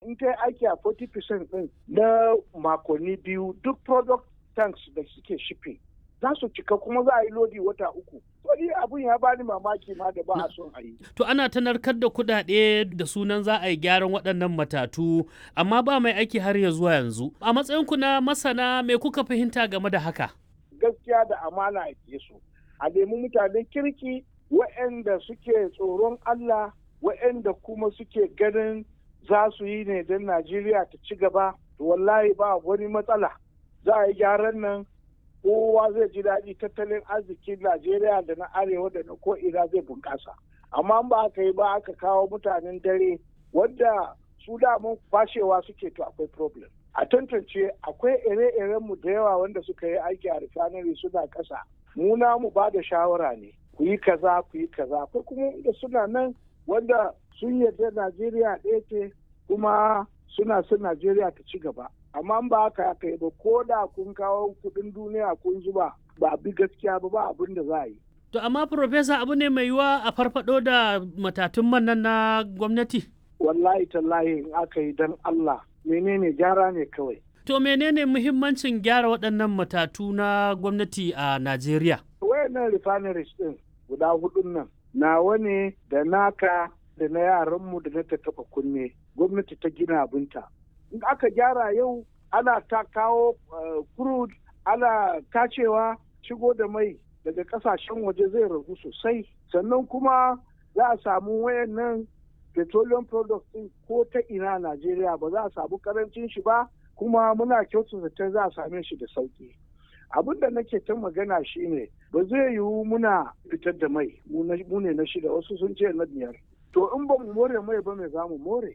in ta yi aiki a 40% din na makonni biyu duk product tanks da suke shipping za su cika kuma za a yi lodi wata uku. Wani abun ya bani mamaki ma da ba a son a yi. To ana ta narkar da kuɗaɗe da sunan za a yi gyaran waɗannan matatu amma ba mai aiki har ya zuwa yanzu. A matsayinku na masana me kuka fahimta game da haka? Gaskiya da amana a su. A nemi mutanen kirki waɗanda suke tsoron Allah waɗanda kuma suke ganin za su yi ne don Najeriya ta ci gaba. Wallahi ba wani matsala. Za a yi gyaran nan kowa zai ji daɗi tattalin arzikin Najeriya da na arewa da na ko'ina zai bunƙasa. Amma ba aka yi ba aka kawo mutanen dare wanda su damun fashewa suke to akwai problem. A tantance akwai ire-iren mu da yawa wanda suka yi aiki a refinery suna ƙasa. Mu na mu ba da shawara ne. Ku yi kaza ku yi kaza. Akwai kuma wanda suna nan wanda sun yarda Najeriya ɗaya ce kuma suna son Najeriya ta ci gaba. amma ba haka aka yi ba ko da kun kawo kudin duniya kun zuba ba bi gaskiya ba ba abin da za a yi. To amma Profesa abu ne mai yiwa a farfado da matatun man nan na gwamnati? Wallahi tallahi in aka yi don Allah menene gyara ne kawai. To menene muhimmancin gyara waɗannan matatu na gwamnati a Najeriya? Wayannan refineries ɗin guda hudun nan nawa ne da naka da na yaranmu da na ta taɓa kunne gwamnati ta gina abinta. in aka gyara yau ana ta kawo crude ana tacewa shigo da mai daga kasashen waje zai ragu sosai sannan kuma za a samu wayannan petroleum products din ko ta ina Najeriya ba za a samu karancin shi ba kuma muna kyautata ta za a same shi da sauki abin da nake ta magana shine ba zai yiwu muna fitar da mai mu ne na shida wasu sun ce na biyar to in ba mu more mai ba me za mu more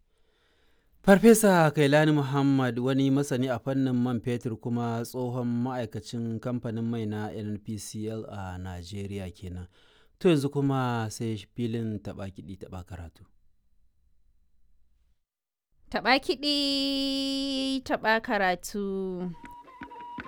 Farfesa Kailani Muhammad wani masani a fannin man fetur kuma tsohon ma'aikacin kamfanin mai na NPCL a Najeriya kenan. To yanzu kuma sai filin taɓa kiɗi taɓa karatu. Taɓa kiɗi taɓa karatu.